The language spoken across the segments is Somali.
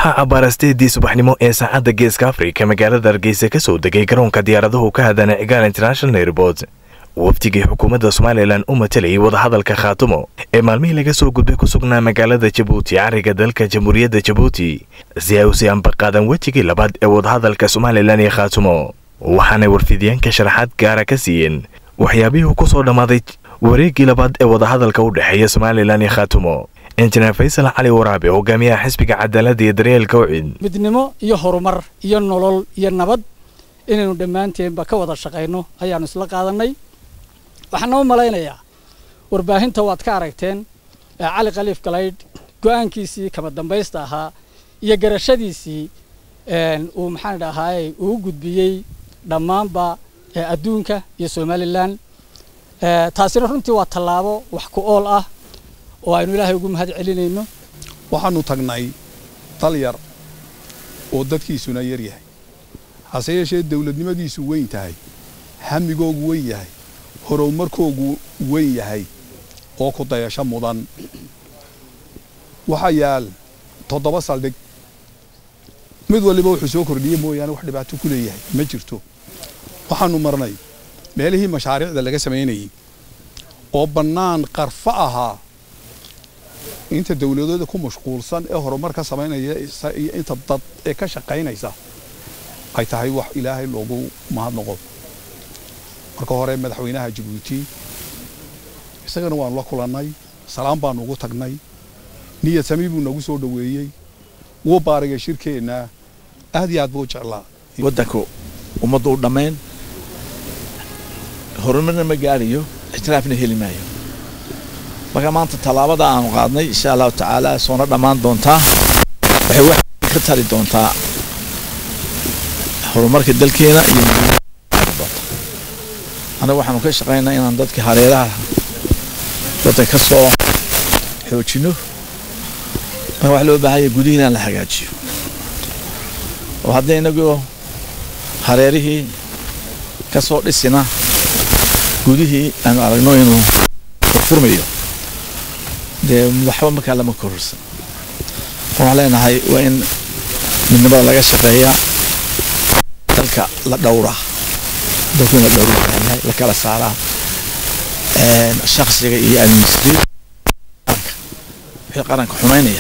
waxaa cabbaarasteedii subaxnimo ee saacadda geeska afrika magaalada hargeysa ka soo degay garoonka diyaaradahu ka hadana cigaal international airport wafdigii xukuumadda somalilan u matalayay wadahadalka khaatumo ee maalmihii laga soo gudbay ku sugnaa magaalada jabuuti cariga dalka jamhuuriyadda jabuuti si ay u sii ambaqaadan wejigii labaad ee wadahadalka somalilan iyo khaatumo waxaanay warfidyaanka sharaxaad gaara ka siiyeen waxyaabihii ku soo dhammaaday wareeggii labaad ee wadahadalka u dhexeeya somalilan iyo khaatumo injineer faysal cali waraabe hogaamiyaha xisbiga cadaaladda iyo daryeelka ucid midnimo iyo horumar iyo nolol iyo nabad inaynu dhammaanteenba ka wada shaqayno ayaannu isla qaadannay waxaana u malaynayaa warbaahinta waad ka aragteen cali khaliif galaydh go'aankiisii kama dambaysta ahaa iyo garashadiisii uu maxaan dhahaayey uu u gudbiyey dhammaanba adduunka iyo somalilan taasina runtii waa tallaabo wax ku ool ah oo aynu ilaahay ugu mahad celinayno waxaannu tagnay dal yar oo dadkiisuna yar yahay hase yeeshee dawladnimadiisu weyn tahay hamigoogu weyn yahay horumarkoogu weyn yahay oo ku dayasho mudan waxaa yaal toddoba saldhig mid waliba wuxuu soo kordhiyey mooyaane wax dhibaato ku leeyahay ma jirto waxaannu marnay meelihii mashaariicda laga samaynayey oo bannaan qarfo ahaa inta dawladooda ku mashquulsan ee horumar ka samaynaya iyo inta dad ee ka shaqaynaysa ay tahay wax ilaahay loogu mahadnaqo marka hore madaxweynaha jabuuti isagana waanu la kulannay salaam baanu ugu tagnay niyad sami buu nagu soo dhoweeyey wuu baarigay shirkeenna aad iyo aad buu u jeclaa waddanku ummaddu u dhammayn horumarna ma gaarayo ixtiraafna heli maayo marka maanta tallaabada aanu qaadnay insha allahu tacaala soona dhammaan doontaa waxay wax ka tari doontaa horumarka dalkeena iyo annaga waxaanu ka shaqaynaa inaan dadka hareeraha dadka ka soo xoojino marka wax loo baahanya gudihiina in la hagaajiyo oo haddii inagoo hareerihii ka soo dhisina gudihii aanu aragno inuu furfurmayo dee waxba markaa lama kororsan waxaan leenahay waa in midnimada laga shaqeeyaa dalka la dhowraa dalku in la dhowraa yahay la kala saaraa shaksiga iyo administrative wixii qaranka xumaynaya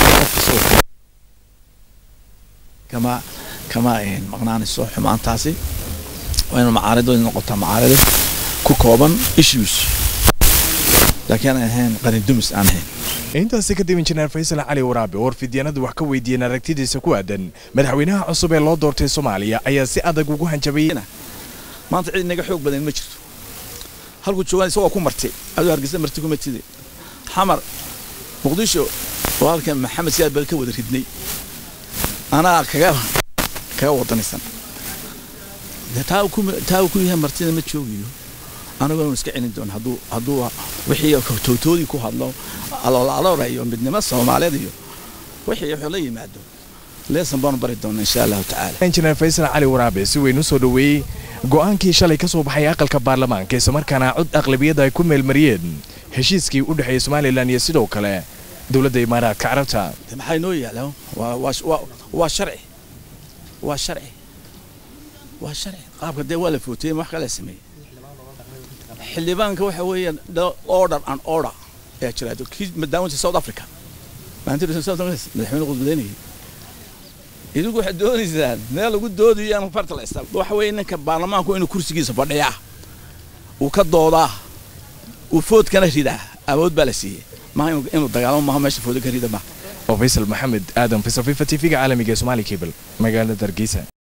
kama kama maqnaanayso xumaantaasi waa inu macaarido noqotaa macaarido ku kooban issues laakiin aan ahayn qarindumis aan ahayn intaasi kadib injineer faysal cali waraabe oo warfidyaanadu wax ka weydiiyeen aragtidiisa ku aadan madaxweynaha cusub ee loo doortay soomaaliya ayaa si adag ugu hanjabayey maanta cid inaga xoog badan ma jirto halkuu joogaan isagoo ku martay aduu hargeysa marti kuma tide xamar muqdisho oo halkan maxamed siyaad bal ka wada ridnay anaa kaga kaga wadanaysan taa taa ku yahay martina ma joogiyo anagoo iska celin doon hadduu hadduu wixii towtoodii ku hadlo aloolaloora iyo midnimo soomaaliyeed iyo wixii wuxuu la yimaado leesan baanu bari doona insha allahu tacaala injineer faysal cali waraabe si weyn u soo dhoweeyey go'aankii shalay ka soo baxay aqalka baarlamaanka islamarkaana cod aqlabiyadda ay ku meelmariyeen heshiiskii u dhexeeyey somalilan iyo sidoo kale dowladda imaaraadka carabta maxay noo yaala waa sharci waa sharci waa sharci qaabka dee waa la footeyey wax kala sameeyey xildhibaanka waxa weeyaan order and order ayaa jira kii madaawinta south africa madaxweyne qudbadeynayay idigu waxaad doonaysaan meel lagu doodayo aan farta la istaag waxa weeye ninka baarlamaanku inuu kursigiisa fadhiyaa uu ka doodaa uu foodkana ridaa awood baa la siiyey maha inuu dagaalamo maha meesha fooda ka rida maha oo faysal maxamed aadan faysal fifa t v-ga caalamiga ee somaali cable magaalada hargeysa